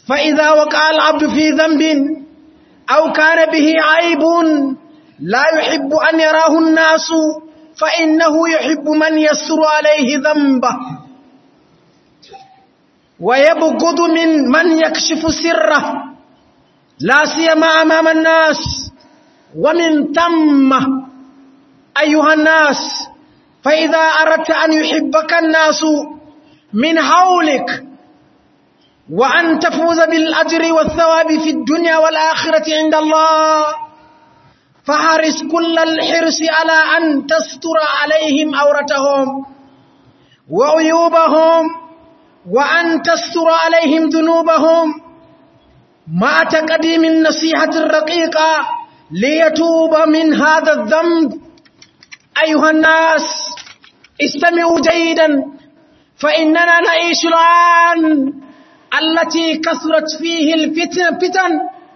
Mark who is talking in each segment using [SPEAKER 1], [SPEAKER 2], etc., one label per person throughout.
[SPEAKER 1] فإذا وقع العبد في ذنب أو كان به عيب لا يحب أن يراه الناس فإنه يحب من يسر عليه ذنبه ويبغض من من يكشف سره لا سيما أمام الناس ومن ثم أيها الناس فإذا أردت أن يحبك الناس من حولك وأن تفوز بالأجر والثواب في الدنيا والآخرة عند الله فحرص كل الحرص على أن تستر عليهم أورتهم وعيوبهم وأن تستر عليهم ذنوبهم مع تقديم النصيحة الرقيقة ليتوب من هذا الذنب أيها الناس استمعوا جيدا فإننا نعيش الآن التي كثرت فيه الفتن فتن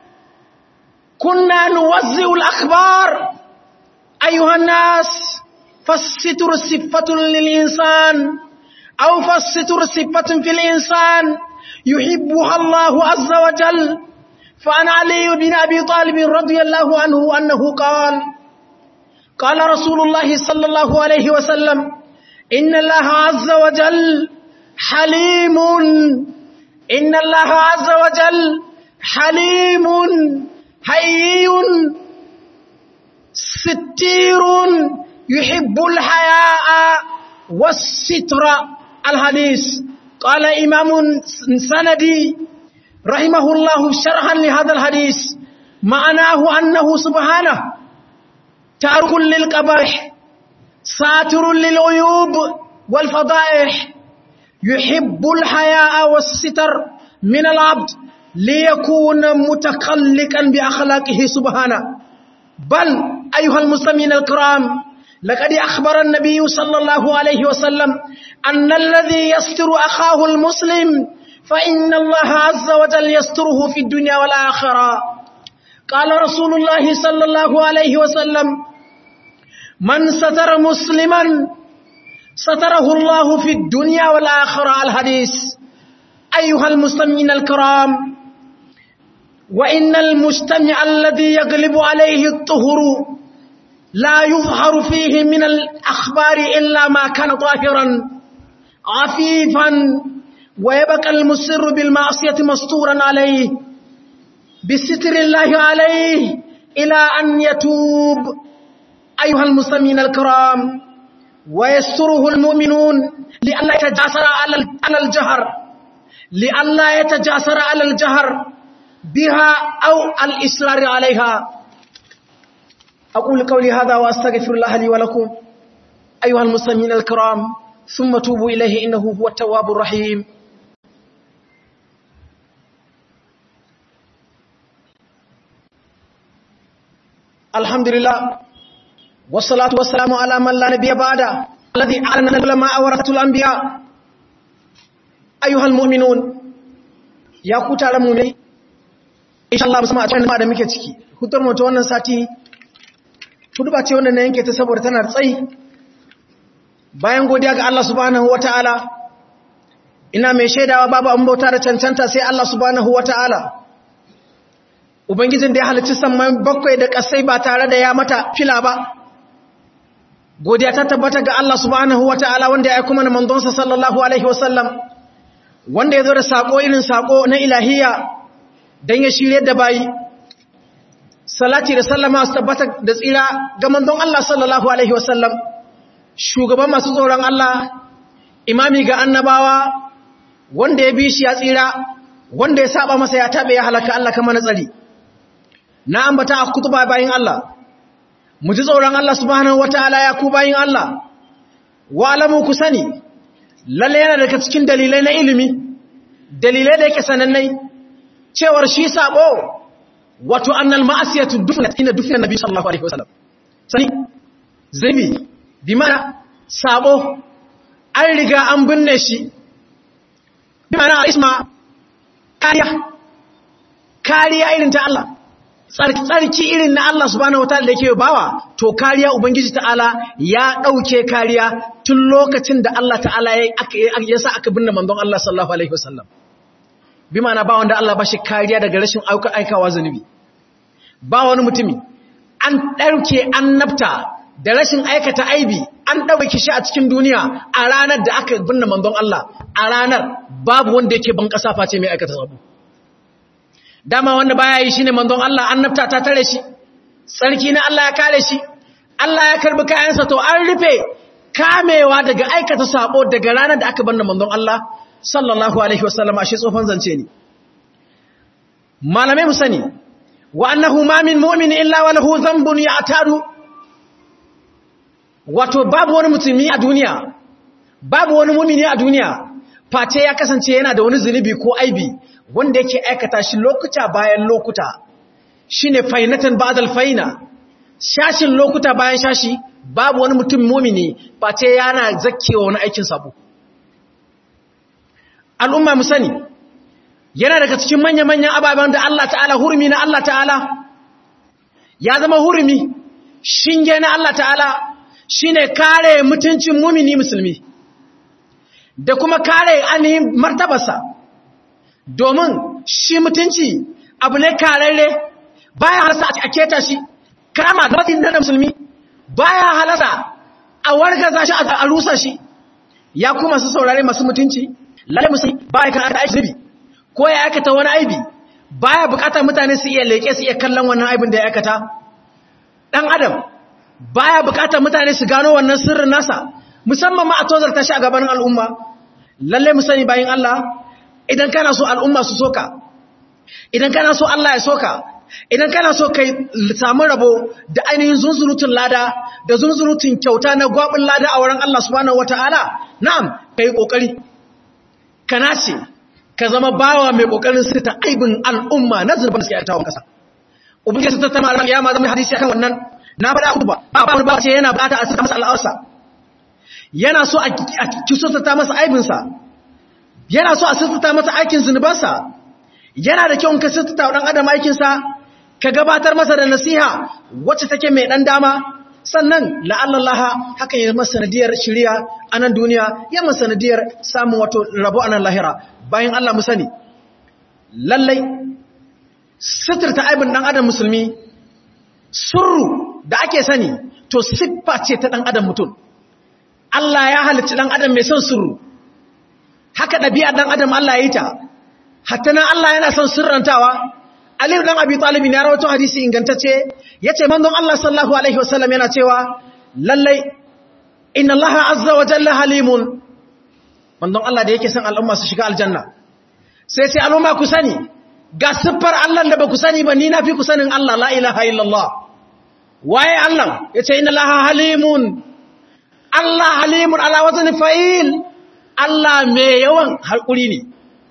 [SPEAKER 1] كنا نوزع الأخبار أيها الناس فالستر صفة للإنسان أو فالستر صفة في الإنسان يحبها الله عز وجل فعن علي بن أبي طالب رضي الله عنه أنه قال قال رسول الله صلى الله عليه وسلم إن الله عز وجل حليم إن الله عز وجل حليم حيي ستير يحب الحياء والستر الحديث قال إمام سندي رحمه الله شرحا لهذا الحديث معناه أنه سبحانه تارك للقبائح ساتر للعيوب والفضائح يحب الحياء والستر من العبد ليكون متخلقا بأخلاقه سبحانه بل أيها المسلمين الكرام لقد أخبر النبي صلى الله عليه وسلم أن الذي يستر أخاه المسلم فإن الله عز وجل يستره في الدنيا والآخرة قال رسول الله صلى الله عليه وسلم من ستر مسلما ستره الله في الدنيا والآخرة الحديث أيها المسلمين الكرام وإن المجتمع الذي يغلب عليه الطهر لا يظهر فيه من الأخبار إلا ما كان طاهرا عفيفا ويبقى المسر بالمعصية مستورا عليه بستر الله عليه إلى أن يتوب أيها المسلمين الكرام ويستره المؤمنون لئلا يتجاسر على الجهر لئلا يتجاسر على الجهر بها أو الإصرار عليها أقول قولي هذا وأستغفر الله لي ولكم أيها المسلمين الكرام ثم توبوا إليه إنه هو التواب الرحيم الحمد لله والصلاة والسلام على من لا نبي بعده الذي أعلن العلماء ورثة الأنبياء أيها المؤمنون يا كوتا المؤمنين إن شاء الله مسمع أتوانا ما دمك تكي hutar mutu wannan sati hudu ba ce wannan na yanke ta saboda tana tsayi bayan godiya ga Allah subhanahu wata'ala ina mai shaidawa babu an bauta da cancanta sai Allah subhanahu wata'ala ubangijin da ya halicci samman bakwai da kasai ba tare da ya mata fila ba godiya ta tabbata ga Allah subhanahu wata'ala wanda ya aika mana manzonsa sallallahu alaihi wasallam wanda ya zo da sako irin sako na ilahiya dan ya shirye da bayi salati da sallama su tabbata da tsira ga manzon Allah sallallahu alaihi wasallam shugaban masu tsoron Allah imami ga annabawa wanda ya bi shi ya tsira wanda ya saba masa ya tabe ya halaka Allah kamar na tsari na ambata a kutuba bayin Allah mu ji tsoron Allah subhanahu wataala ya ku bayin Allah wa alamu ku sani lalle yana daga cikin dalilai na ilimi dalilai da yake sanannai cewar shi sabo wato annal ma'asiyatu dufnat ina dufna nabi sallallahu alaihi wasallam sani zabi bi mana sabo an riga an binne shi bi mana isma kariya kariya irin ta Allah tsarki irin na Allah subhanahu wataala da yake bawa to kariya ubangiji ta'ala ya dauke kariya tun lokacin da Allah ta'ala ya sa aka binne manzon Allah sallallahu alaihi wasallam bi ma'ana ba wanda Allah ba shi kariya daga rashin aikawa zunubi ba wani mutumi an ɗauke annabta da rashin aikata aibi an ɗauke shi a cikin duniya a ranar da aka binne manzon Allah a ranar babu wanda yake ban ƙasa face mai aikata sabu dama wanda baya yi shine manzon Allah annabta ta tare shi tsarki na Allah ya kare shi Allah ya karbi kayansa to an rufe kamewa daga aikata sabo daga ranar da aka binne manzon Allah sallallahu alaihi wasallam ashe tsofan zance ne malamai mu sani wa annahu ma min mu'min illa wa lahu dhanbun ya'tadu wato babu wani mutumi a duniya babu wani mu'mini a duniya face ya kasance yana da wani zunubi ko aibi wanda yake aikata shi lokuta bayan lokuta shine fainatan ba'dal faina shashin lokuta bayan shashi babu wani mutum mu'mini face yana zakkewa wani aikin sabo al'umma mu sani yana daga cikin manya-manyan ababen da Allah ta'ala hurumi na Allah ta'ala ya zama hurumi shinge na Allah ta'ala shine kare mutuncin mumini musulmi da kuma kare ainihin martabarsa domin shi mutunci abu ne kararre baya halasa a keta shi kama zaɓin na musulmi baya halasa a wargaza shi a rusa shi ya kuma su saurare masu mutunci lalle musulmi baya kan aiki zubi ko ya aikata wani aibi baya bukatar mutane su iya leke su iya kallon wannan aibin da ya aikata dan adam baya bukatar mutane su gano wannan sirrin nasa musamman ma a tozarta shi a gaban al'umma lalle mu sani bayin Allah idan kana so al'umma su soka idan kana so Allah ya soka idan kana so kai samu rabo da ainihin zunzurutun lada da zunzurutun kyauta na gwabin lada a wurin Allah subhanahu wataala na'am kai kokari kana ce ka zama bawa mai kokarin sita aibin al'umma na zurban suke aitawa kasa ubangiji ta tama ran kiyama zama hadisi akan wannan na faɗa ku ba ba ba ce yana bukata a sita masa al'awarsa yana so a kisota ta masa aibin sa yana so a sita masa aikin zunubansa yana da kyau ka sita wa dan adam aikin sa ka gabatar masa da nasiha wacce take mai dan dama sannan la'allallaha haka ya masa sanadiyar shiriya a nan duniya ya masa sanadiyar samun wato rabo a nan lahira bayan Allah mu sani lallai sitirta aibin ɗan adam musulmi surru da ake sani to siffa ce ta ɗan adam mutum Allah ya halicci ɗan adam mai son surru haka ɗabi'a ɗan adam Allah ya yi ta hatta nan Allah yana son sirrantawa Aliyu ɗan Abi Talib ya rawato hadisi ingantacce yace manzon Allah sallallahu alaihi wasallam yana cewa lallai inna Allah azza wa jalla halimun manzon Allah da yake son al'umma su shiga aljanna sai sai al'umma ku sani ga siffar Allah da ba ku sani ba ni na fi ku sanin Allah la ilaha illallah waye Allah yace inna Allah halimun Allah halimun ala wazni fa'il Allah mai yawan hakuri ne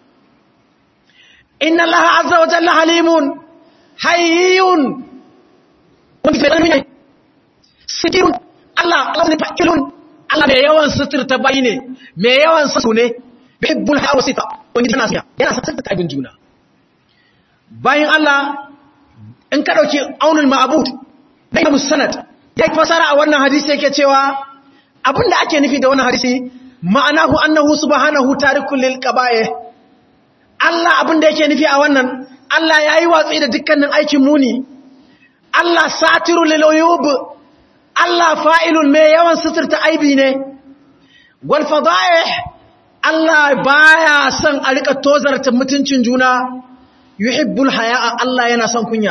[SPEAKER 1] inna Allah azza wa jalla halimun hayyun wani fi'il ne sikirun Allah Allah ne fa'ilun Allah mai yawan suturta bayi ne mai yawan sasu ne bibbul hawsita wani yana siya yana sassanta kaibin juna bayan Allah in ka dauki aunul ma'bud da Imam Sanad ya fasara a wannan hadisi yake cewa abinda ake nufi da wannan hadisi ma'anahu annahu subhanahu tarikul lil qaba'ih Allah abinda yake nufi a wannan Allah yayi watsi da dukkanin aikin muni Allah satirul lil uyub Allah fa'ilun mai yawan suturta aibi ne, wal fada'ih Allah baya son a rika tozarta mutuncin juna, yuhibbul haya'a Allah yana son kunya.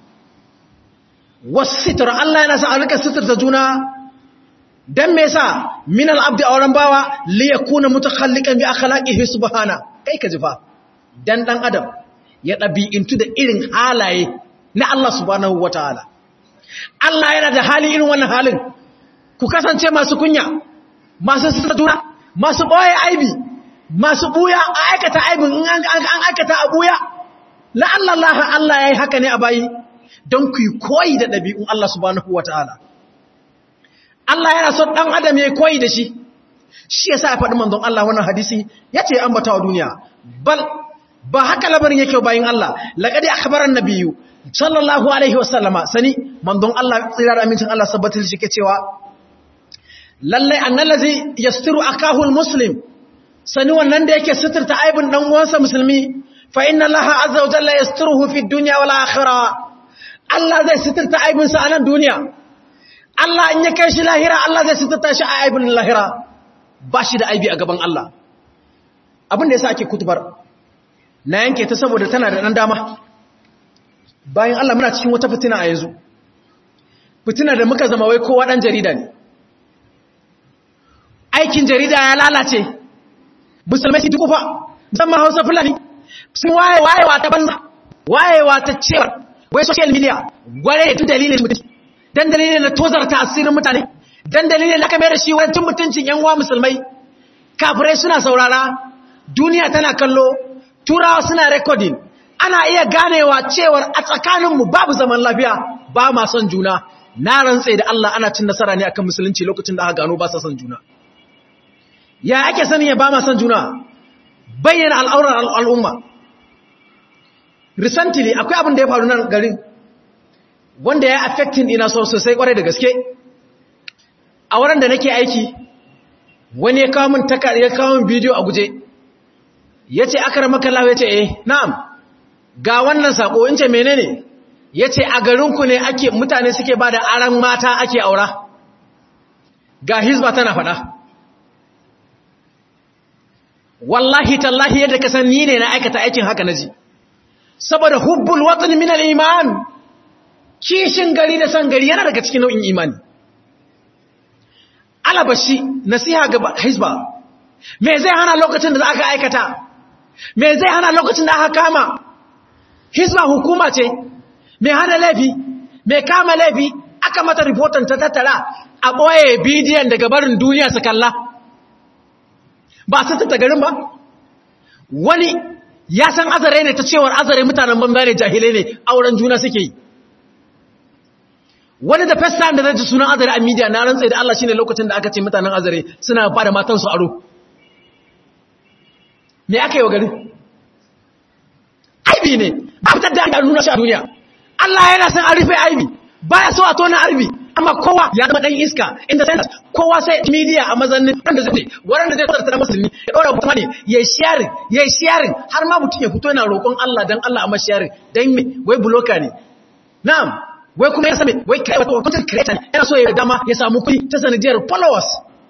[SPEAKER 1] Wasitar Allah yana son a rika suturta juna, don me sa min al'abdi a wurin bawa liya kuna mutakhallikan bi akhlaqihi subhana kai ka jifa dan dan adam ya ɗabi'intu da irin halaye na Allah subhanahu wataala Allah yana da hali irin wannan halin ku kasance masu kunya masu sadura masu boye aibi masu buya a aikata aibin in an aikata a buya la'alla Allah Allah yayi haka ne a bayi don ku koyi da dabi'un Allah subhanahu wataala Allah yana son dan adam yayi koyi da shi shi yasa ya faɗi manzon Allah wannan hadisi yace ambata wa duniya bal ba haka labarin yake bayin Allah laqad akhbara an-nabiyyu sallallahu alaihi wasallama sani manzon Allah tsirar amincin Allah sabbatar shi ke cewa lallai annallazi yastiru akahul muslim sani wannan da yake suturta aibin dan uwansa musulmi fa inna allaha azza wa jalla yasturuhu fi dunya wal akhirah Allah zai sitirta aibinsa a nan duniya Allah in ya kai shi lahira Allah zai sitirta shi a aibin lahira ba shi da aibi a gaban Allah abin da yasa ake kutubar na yanke ta saboda tana da ɗan dama bayan Allah muna cikin wata fitina a yanzu fitina da muka zama wai kowa ɗan jarida ne aikin jarida ya lalace musulmai su tukufa musamman hausa fulani sun waye wayewa ta banza wayewa ta cewar wai social media gware tun dalilin mutum dan dalilin na tozarta asirin mutane dan dalilin na kamar da shi wani tun mutuncin yan uwa musulmai kafirai suna saurara duniya tana kallo turawa suna recording ana iya ganewa cewar a tsakaninmu babu zaman lafiya ba ma son juna na rantse da Allah ana cin nasara ne akan musulunci lokacin da aka gano ba sa son juna ya ake sanin ya ba ma son juna bayyana al'aurar al'umma recently akwai abin da ya faru nan garin wanda ya affecting ina so sosai kwarai da gaske a wurin da nake aiki wani ya kawo min taka ya kawo min bidiyo a guje ya ce aka ramaka lawa ya ce eh na'am ga wannan sako in ce menene ya ce a garinku ne ake mutane suke ba da aran mata ake aura ga hizba tana faɗa wallahi tallahi yadda ka san ni ne na aikata aikin haka naji saboda hubbul watan min al-iman kishin gari da san gari yana daga cikin nau'in imani alabashi nasiha ga hizba me zai hana lokacin da aka aikata me zai hana lokacin da aka kama hizba hukuma ce me hana laifi me kama laifi aka mata reportan ta tattara a ɓoye bidiyon daga barin duniya su kalla ba su tatta garin ba wani ya san azare ne ta cewar azare mutanen banza ne jahilai ne auren juna suke yi wani da first time da zai ji sunan azare a media na rantsai da Allah shine lokacin da aka ce mutanen azare suna ba da matansu aro me aka yi wa gari aibi ne ba fitar da nuna shi a duniya Allah yana san an rufe aibi baya so a tona arbi amma kowa ya zama dan iska inda sai kowa sai media a mazannin wanda zai wanda zai tsarta musulmi ya dora mutum ne ya sharing ya sharing har ma mutum ya fito yana roƙon Allah dan Allah amma sharing dan me wai blocker ne na'am wai kuma ya same wai kai wato content creator yana so ya dama ya samu kuɗi ta sanadiyar followers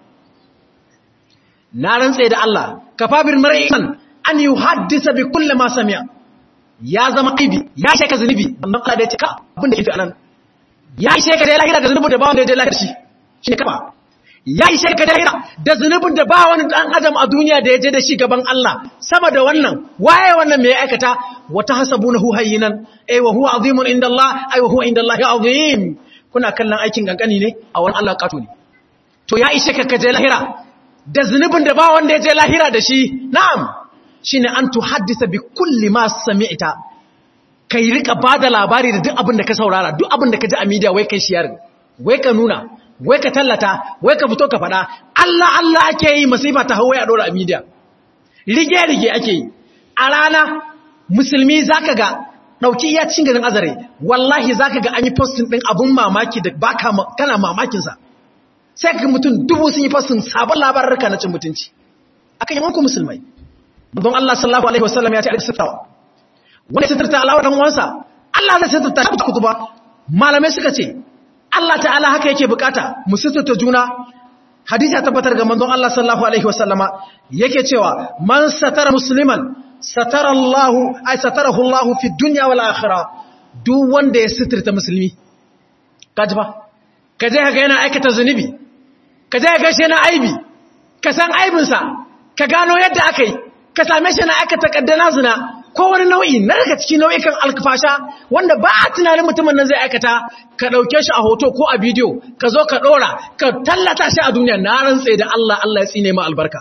[SPEAKER 1] na rantsa da Allah kafabir mar'an an yuhaddisa bi kulli ma sami'a ya zama aibi ya shaka zunubi amma Allah da ya ce ka abin da yake anan ya yi sheka da lahira da zunubin da ba wanda ya je lahira shi shi ne kafa ya yi sheka da lahira da zunubin da ba wani dan adam a duniya da ya je da shi gaban Allah sama da wannan waye wannan mai aikata wata hasabunahu hayyinan ay wa huwa azimun inda Allah ay wa huwa inda Allah azim kuna kallon aikin kankani ne a wani Allah kato ne to ya yi sheka ka je lahira da zunubin da ba wanda ya je lahira da shi na'am shine an tuhaddisa bi kulli ma sami'ta kai rika bada labari da duk abin da ka saurara duk abin da ka ji a media wai kai shiyar wai ka nuna wai ka tallata wai ka fito ka faɗa Allah Allah ake yi masifa ta hawaye a dora a media rige rige ake yi a rana musulmi zaka ga dauki iya cin garin azare wallahi zaka ga an yi posting din abun mamaki da baka kana mamakin sa sai ka mutum dubu sun yi posting sabon labarurka na cin mutunci akan yawan ku musulmai don Allah sallallahu alaihi wasallam ya ce a sirtawa wanda sitirta Allah dan uwansa Allah zai sitirta shi kutuba malamai suka ce Allah ta'ala haka yake bukata mu sitirta juna hadisi ya tabbatar ga manzon Allah sallallahu alaihi wasallama yake cewa man satara musliman satara Allah ay satarahu Allah fi dunya wal akhirah duk wanda ya sitirta musulmi kaji ba kaje ka ga yana aikata zunubi kaje ka ga shi yana aibi ka san aibinsa ka gano yadda aka yi ka same shi na aka takaddana zina ko wani nau'i na daga cikin nau'ikan alkafasha wanda ba a tunanin mutumin nan zai aikata ka ɗauke shi a hoto ko a bidiyo ka zo ka ɗora ka tallata shi a duniya na rantse da Allah Allah ya tsine ma albarka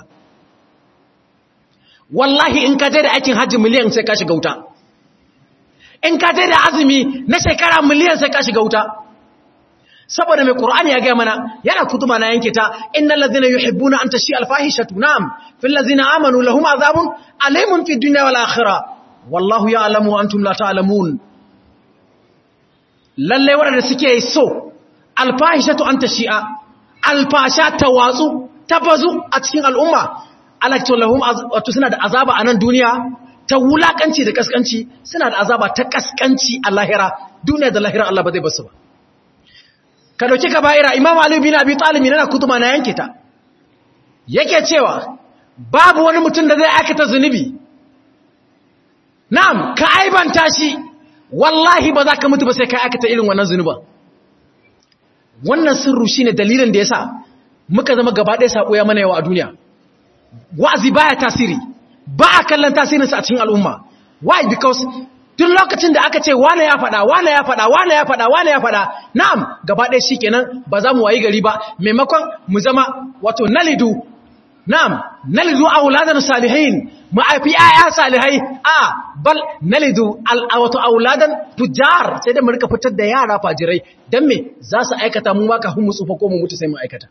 [SPEAKER 1] wallahi in ka je da aikin hajji miliyan sai ka shiga wuta in ka je da azumi na shekara miliyan sai ka shiga wuta saboda mai Qur'ani ya gaya mana yana kutuba na yanke ta innal ladhina yuhibbuna an tashi al-fahishatu na'am fil ladhina amanu lahum azabun alimun fid dunya wal akhirah wallahu ya'lamu wa antum la ta'lamun lalle wanda suke so al-fahishatu an tashi'a al-fasha tawatsu tabazu a cikin al'umma alaktu lahum wato suna da azaba a nan duniya ta wulakanci da kaskanci suna da azaba ta kaskanci a lahira duniya da lahira Allah ba zai basu ba ka dauki ka ba'ira imam ali bin abi talib yana kutuma na yanke ta yake cewa babu wani mutum da zai aikata zunubi na'am ka aibanta shi wallahi ba za ka mutu ba sai ka aikata irin wannan zunuban wannan sirru shine dalilin da yasa muka zama gaba ɗaya sako ya mana yawa a duniya wa'azi baya tasiri ba a kallon tasirinsa a cikin al'umma why because tun lokacin da aka ce wane ya faɗa wane ya faɗa wane ya faɗa wane ya faɗa na'am gaba ɗaya shi kenan ba za mu wayi gari ba maimakon mu zama wato nalidu na'am nalidu auladan salihin mu aifi ayya salihai a bal nalidu wato auladan fujar sai da mu rika fitar da yara fajirai dan me za su aikata mu ma kafin mu tsufa ko mu mutu sai mu aikata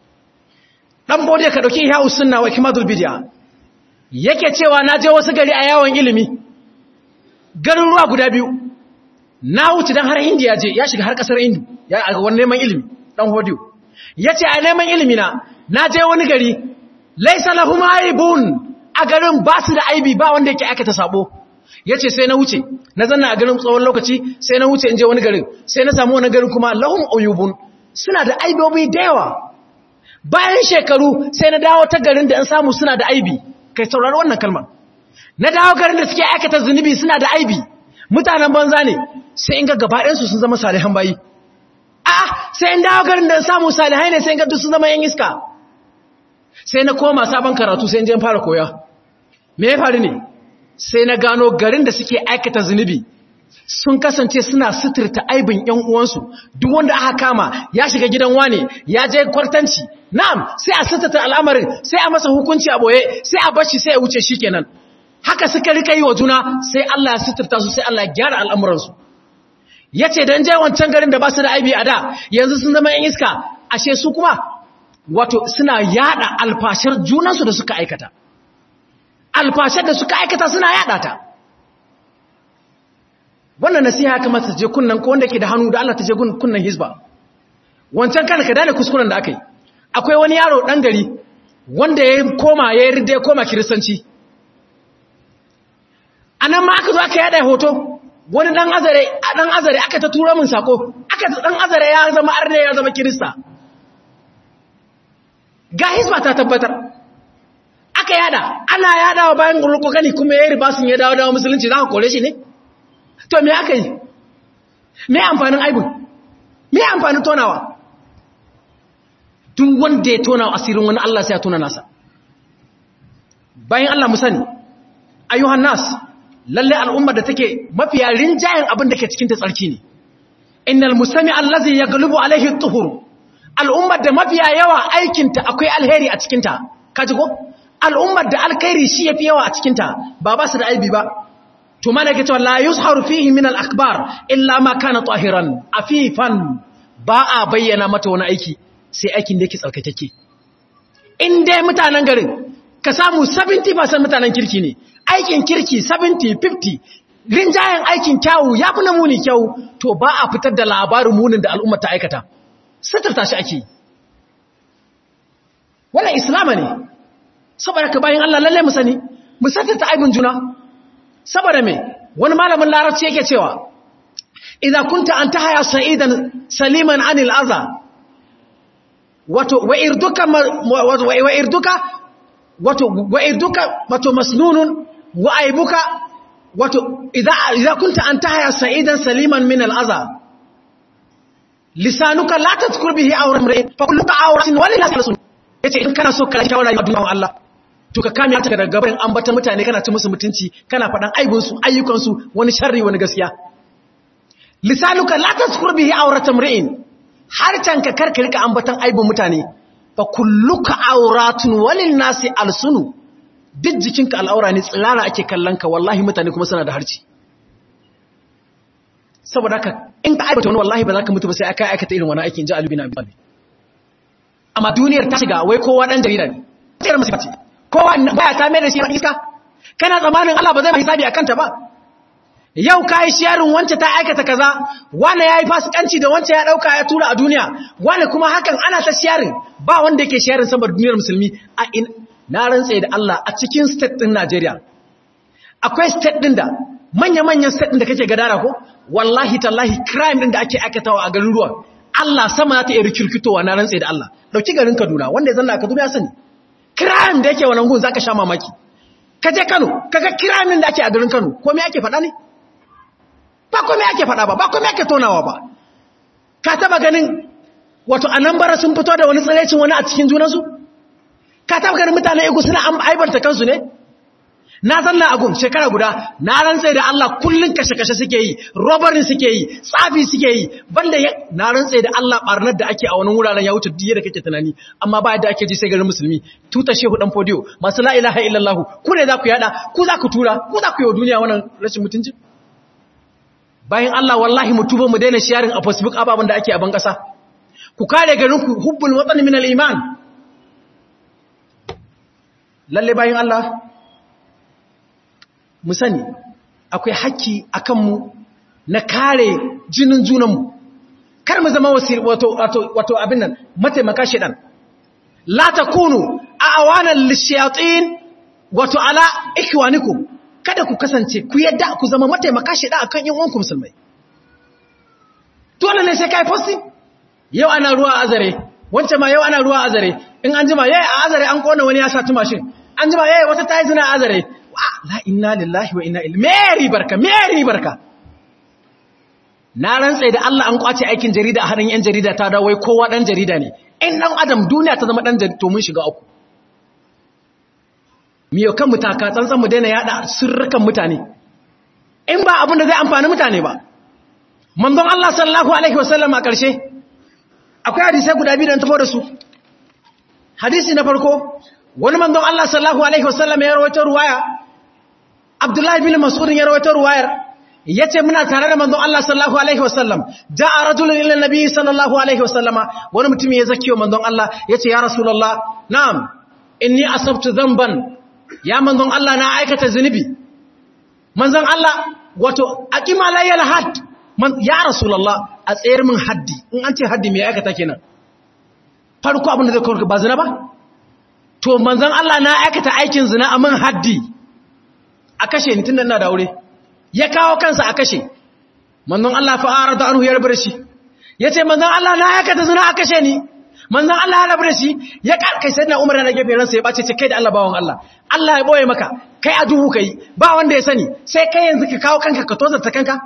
[SPEAKER 1] dan bode ka dauki ihya sunna wa kimadul bid'a yake cewa na je wasu gari a yawon ilimi garuruwa guda biyu na wuce dan har indiya je ya shiga har kasar indu ya a wani neman ilimi dan hodiyo yace a neman ilimi na na je wani gari laysa lahum aibun a garin ba su da aibi ba wanda yake aikata sabo yace sai na wuce na zanna a garin tsawon lokaci sai na wuce in je wani garin sai na samu wani garin kuma lahum uyubun suna da aibobi da yawa bayan shekaru sai na dawo ta garin da an samu suna da aibi kai saurari wannan kalmar na dawo garin da suke aikata zunubi suna da aibi mutanen banza ne sai in ga gabaɗinsu sun zama salihan bayi a sai in dawo garin da an samu salihai ne sai in ga duk sun zama yan iska sai na koma sabon karatu sai in je fara koya me ya faru ne sai na gano garin da suke aikata zunubi sun kasance suna suturta aibin ‘yan uwansu duk wanda aka kama ya shiga gidan wane ya je kwartanci na'am sai a suturta al'amarin sai a masa hukunci a boye sai a bashi sai a wuce shi kenan haka suka rika yi wa juna sai Allah ya suturta su sai Allah ya gyara al'amuransu ya ce don je wancan garin da ba su da aibi a da yanzu sun zama ‘yan iska ashe su kuma wato suna yada alfashar junansu da suka aikata alfashar da suka aikata suna yada ta wannan nasiha ya kamata je kunnan ko wanda ke da hannu da Allah ta je kunnan hizba wancan kana ka dane kuskuren da aka yi akwai wani yaro dan gari wanda ya koma ya yarda ya koma kiristanci anan ma aka zo aka yada hoto wani dan azare a dan azare aka ta tura min sako aka dan azare ya zama arne ya zama kirista ga hizba ta tabbatar aka yada ana yadawa bayan gurkokani kuma ya riba sun ya dawo dawo musulunci za ka kore shi ne to me aka yi me amfanin aibun me amfanin tonawa tun wanda ya tona asirin wani Allah sai ya tona nasa bayan Allah mu sani ayyuhan nas lalle al'ummar da take mafiya rinjayen abin da ke cikin ta tsarki ne innal musami allazi yaghlubu alaihi at-tuhur al'ummar da mafiya yawa aikin ta akwai alheri a cikin ta kaji ko al'ummar da alkhairi shi yafi yawa a cikin ta ba ba su da aibi ba to mana ke cewa la yuzharu fihi min al-akbar illa ma kana tahiran afifan ba a bayyana mata wani aiki sai aikin da yake tsarkakeke in dai mutanen garin ka samu 70% mutanen kirki ne aikin kirki 70 50 rinjayen aikin kyawu ya fi na muni kyawu to ba a fitar da labarin munin da al'ummar ta aikata suturta shi ake wannan islama ne saboda ka bayan Allah lalle mu sani mu suturta aibin juna saboda me wani malamin larabci yake cewa idan kunta an tahaya sa'idan saliman anil adha wato wa irduka wa irduka wato wa irduka wato masnunun wa aibuka wato idan idan kunta an tahaya sa'idan saliman min al adha lisanuka la tadhkur bihi awra imrin fa kulluka awratin walillahi rasul yace in kana so ka shawara a duniyar Allah to ka kame ta daga gaban ambatan mutane kana ci musu mutunci kana faɗan aibinsu ayyukansu wani sharri wani gaskiya lisanuka la tazkur bihi awrata mri'in harcan ka karka rika ambatan aibin mutane fa kulluka awratun walin nasi alsunu duk jikinka al'aura ne tsirara ake kallon ka wallahi mutane kuma suna da harci saboda haka in ka aibata wani wallahi ba za ka mutu ba sai aka aikata irin wani aikin ji alubina abi amma duniyar ta shiga wai kowa dan jarida ne tsayar masifa ce kowa baya ta mai da shi iska kana zamanin Allah ba zai mai hisabi akan ta ba yau kai shiyarin wance ta aikata kaza wani yayi fasikanci da wance ya dauka ya tura a duniya wani kuma hakan ana ta shiyarin ba wanda yake shiyarin saboda duniyar musulmi a in na rantse da Allah a cikin state din Najeriya akwai state din da manya-manyan state din da kake gadara ko wallahi tallahi crime din da ake aikatawa a garuruwa Allah sama za ta iya rikirkitowa na rantse da Allah dauki garin Kaduna wanda ya zanna a Kaduna ya sani crime da yake wannan gun zaka sha mamaki ka je Kano kaga crime din da ake a garin Kano ko me ake faɗa ne ba ko me ake faɗa ba ba ko me ake tonawa ba ka taba ganin wato anambara sun fito da wani tsiraicin wani a cikin junansu ka taba ganin mutane igu suna aibarta kansu ne na zanna agun shekara guda na rantsai da Allah kullun kashe-kashe suke yi robarin suke yi tsafi suke yi banda ya na rantsai da Allah barnar da ake a wani wuraren ya wuce diye da kake tunani amma ba yadda ake ji sai garin musulmi tuta shehu dan fodiyo masu la ilaha illallah ku ne za ku yada ku za ku tura ku za ku yi wa duniya wannan rashin mutunci bayan Allah wallahi mu tuba mu daina sharing a Facebook ababen da ake a ban kasa ku kare garin ku hubbul watan min al-iman lalle bayan Allah mu sani akwai haƙƙi a kanmu na kare jinin junanmu kar mu zama wato, wato, wato abin nan mataimaka shiɗan la ta kunu a awanan lishiyatin wato ala ikiwaniku kada ku kasance ku yadda ku zama mataimaka shiɗa a kan yin wanku musulmai dole ne sai ka yi fosti yau ana ruwa a azare wancan ma yau ana ruwa a azare in an jima yayi a azare an kona wani ya sa tumashin an jima yayi wata ta yi zina a azare la inna lillahi wa inna ilaihi meri barka meri barka na rantsa da Allah an kwace aikin jarida a hannun yan jarida ta dawo wai kowa dan jarida ne in dan adam duniya ta zama dan jarida to mun shiga uku miyo kan mutaka tsantsan mu daina yada sirrukan mutane in ba abin da zai amfani mutane ba manzon Allah sallallahu alaihi wasallam a karshe akwai hadisi guda biyu da tafo da su hadisi na farko wani manzon Allah sallallahu alaihi wasallam ya rawaito ruwaya Abdullahi bin Mas'ud ya rawaito ruwayar yace muna tare da manzon Allah sallallahu alaihi wasallam ja'a rajulun ila nabi sallallahu alaihi wasallama wani mutum ya zakiyo manzon Allah yace ya rasulullah na'am inni asabtu dhanban ya manzon Allah na aikata zunubi manzon Allah wato aqima layal had ya rasulullah a tsayar min haddi in an ce haddi me aikata kenan farko abin da zai kawo ba zina ba to manzon Allah na aikata aikin zina a min haddi a kashe ni tun da ina da aure ya kawo kansa a kashe manzon Allah fa arada anhu ya rabu da shi yace manzon Allah na aikata zina a kashe ni manzon Allah ya rabu da shi ya kai sai na Umar na gefe ransa ya bace ce kai da Allah bawon Allah Allah ya boye maka kai a duhu kai ba wanda ya sani sai kai yanzu ka kawo kanka ka tozarta kanka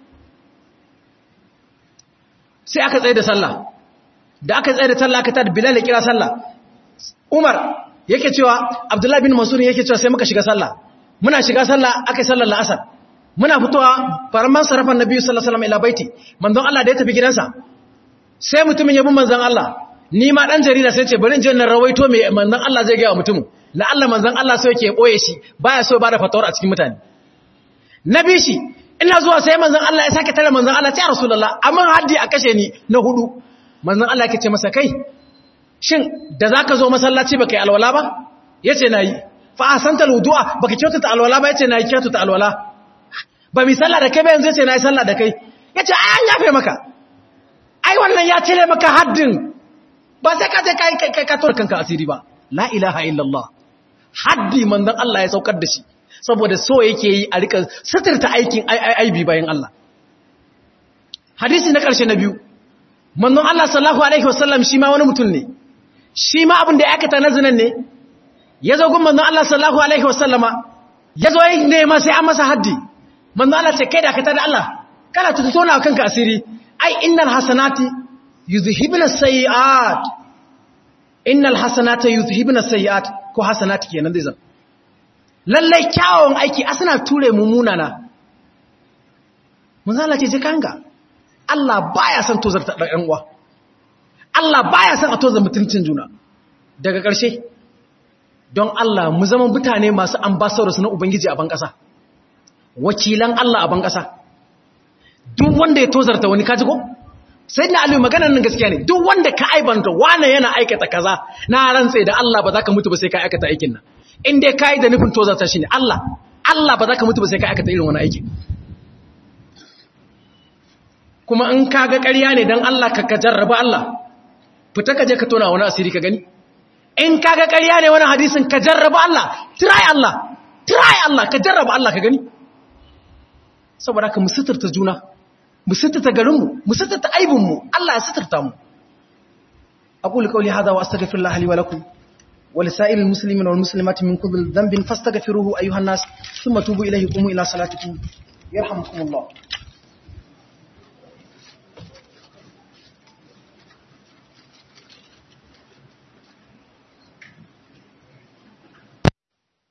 [SPEAKER 1] sai aka tsaye da sallah da aka tsaye da sallah aka tada Bilal ya kira sallah Umar yake cewa Abdullahi bin Mas'ud yake cewa sai muka shiga sallah muna shiga sallah aka yi sallar la'asar muna fitowa faramman sarrafan nabi sallallahu alaihi wasallam ila baiti manzon Allah da ya tafi gidansa sai mutumin ya bi manzon Allah ni ma dan jarida sai ce bari in je na rawaito me manzon Allah zai ga mutumin la Allah manzon Allah sai yake boye shi baya so ba da fatawar a cikin mutane nabi shi ina zuwa sai manzon Allah ya sake tare manzon Allah ya rasulullah amma haddi a kashe ni na hudu manzon Allah yake ce masa kai shin da zaka zo masallaci baka yi alwala ba yace nayi fa asanta alwudu'a baka kyautata alwala ba yace nayi kyautata alwala ba mi sallah da kai ba yanzu yace nayi sallah da kai yace ai an yafe maka ai wannan ya cire maka haddin ba sai ka je kai kai ka tor kanka asiri ba la ilaha illallah haddi manzon Allah ya saukar da shi saboda so yake yi a rika suturta aikin aibi bayan Allah hadisi na karshe na biyu manzon Allah sallallahu alaihi wasallam shi ma wani mutum ne shi ma abin da ya aikata na zinan ne ya zo gun manzon Allah sallallahu alaihi wasallama ya zo yin nema sai an masa haddi manzon Allah ce kai da kata da Allah kana tutuna kanka asiri ai innal hasanati yuzhibna sayiat innal hasanata yuzhibna sayiat ko hasanati kenan zai zan lallai kyawun aiki asana ture mumuna na manzon Allah ce je kanka Allah baya son tozarta ɗan uwa Allah baya son a tozar mutuncin juna daga ƙarshe don Allah mu zama mutane masu ambassadors na Ubangiji a ban ƙasa wakilan Allah a ban ƙasa duk wanda ya tozarta wani kaji ko sai na aliyu maganar nan gaskiya ne duk wanda ka aibanta wane yana aikata kaza na rantse da Allah ba za ka mutu ba sai ka aikata aikin nan in dai ka yi da nufin tozarta shi ne Allah Allah ba za ka mutu ba sai ka aikata irin wani aikin kuma in ka ga ƙarya ne don Allah ka ka jarraba Allah fita ka je ka tona wani asiri ka gani in ka ga ƙarya ne wani hadisin ka jarraba Allah try Allah try Allah ka jarraba Allah ka gani saboda ka mu suturta juna mu suturta garinmu mu suturta aibinmu Allah ya suturta mu aqulu qawli hadha wa astaghfirullaha li wa lakum wa lisa'iril muslimina wal muslimati min kulli dhanbin fastaghfiruhu ayyuhan nas thumma tubu ilayhi qumu ila salatikum yarhamukumullah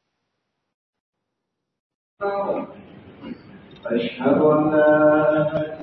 [SPEAKER 2] أشهد أن لا